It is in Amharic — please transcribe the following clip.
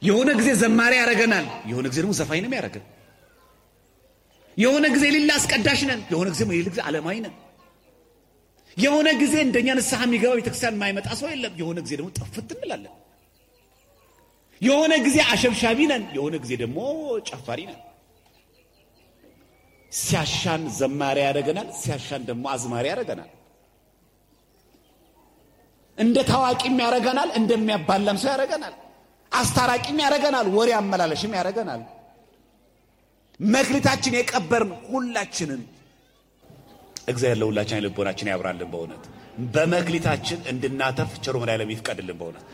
የሆነ ጊዜ ዘማሪ ያደረገናል፣ የሆነ ጊዜ ደግሞ ዘፋኝ ነው ያደረገን። የሆነ ጊዜ ሌላ አስቀዳሽ ነን፣ የሆነ ጊዜ ሌላ ጊዜ ዓለማዊ ነን። የሆነ ጊዜ እንደኛ ንስሐ የሚገባ ቤተክርስቲያን የማይመጣ ሰው የለም። የሆነ ጊዜ ደግሞ ጠፍት እንላለን። የሆነ ጊዜ አሸብሻቢ ነን፣ የሆነ ጊዜ ደግሞ ጨፋሪ ነን። ሲያሻን ዘማሪ ያደረገናል፣ ሲያሻን ደግሞ አዝማሪ ያደረገናል። እንደ ታዋቂም ያደረገናል፣ እንደሚያባላም ሰው ያደረገናል። አስታራቂም ያደረገናል፣ ወሬ አመላለሽም ያደረገናል። መክሊታችን የቀበርን ሁላችንን እግዚአብሔር ለሁላችን ልቦናችን ያብራልን። በእውነት በመክሊታችን እንድናተርፍ ቸሩ መድኃኔዓለም ይፍቀድልን በእውነት